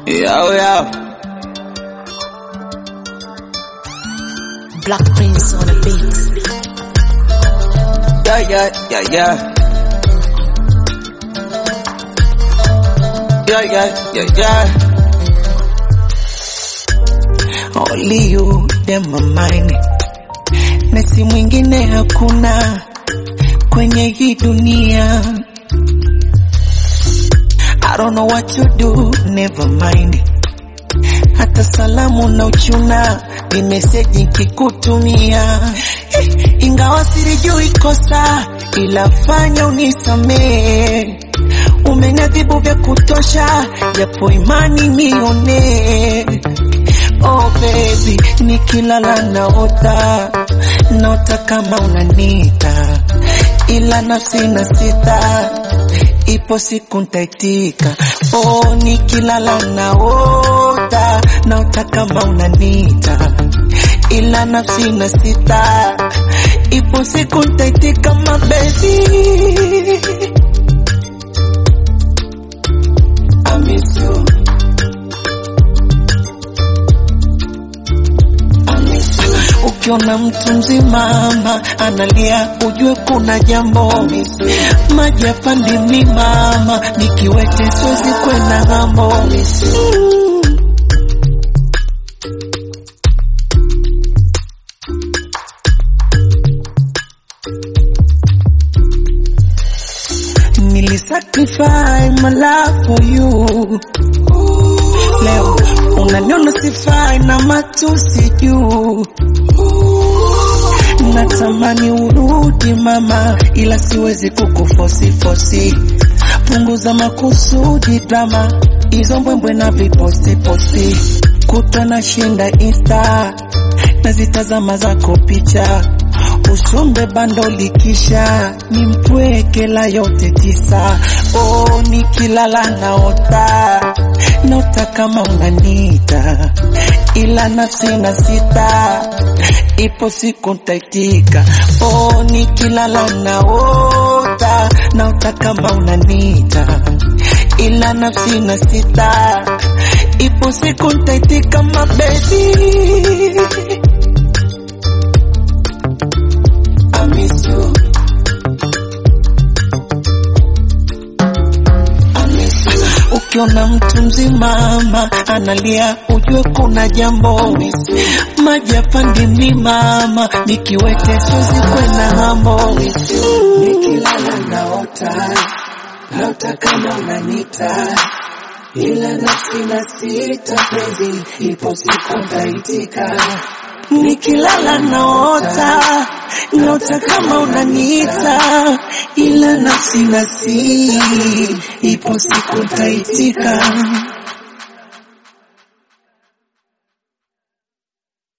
Yo, yo. Black Prince on the beat. Yeah, yeah, yeah, yeah. Yeah, yeah, yeah, yeah. Only you, them my mind. Na si mwingine hakuna kwenye hii dunia. I don't know what to do, never mind. Hata salamu na uchuna ni meseji nkikutumia, Eh, ingawa silijui kosa, ila fanya unisamee. Umenadhibu vya kutosha, japo imani nione. Oh baby, nikilala naota, naota kama unanita, ila nafsi na sita, ipo siku ntaitika. Oh, nikilala naota, naota kama unanita, ila nafsi na sita, ipo siku ntaitika, my baby. I miss you. Ukiona mtu mzima ama analia, ujue kuna jambo. Maji yapandi mi mama, nikiwete siwezi kwenda ng'ambo. Mm. Nilisacrifice my life for you. Leo unaniona sifai na matusi juu. Natamani urudi mama, ila siwezi kukufosi fosi. Punguza makusudi drama, hizo mbwembwe na viposti posti. Kutwa na shinda insta, nazitazama zako picha usombe bando likisha ni mpweke la yote tisa. Oh, nikilala naota naota kama unanita, ila nafsi na sita, ipo siku ntaitika. Oh, nikilala naota naota kama unanita, ila nafsi na sita, ipo siku ntaitika, my baby. I miss you. I miss you. Ukiona mtu mzima ama analia, ujue kuna jambo. Maji yapandi mi mama, nikiwete siwezi kwenda ng'ambo. Nikilala naota, naota kama unanita, ila nafsi na sita penzi, ipo siku ntaitika. Nikilala naota, naota kama unaniita, ila nafsi nasi, ipo siku ntaitika.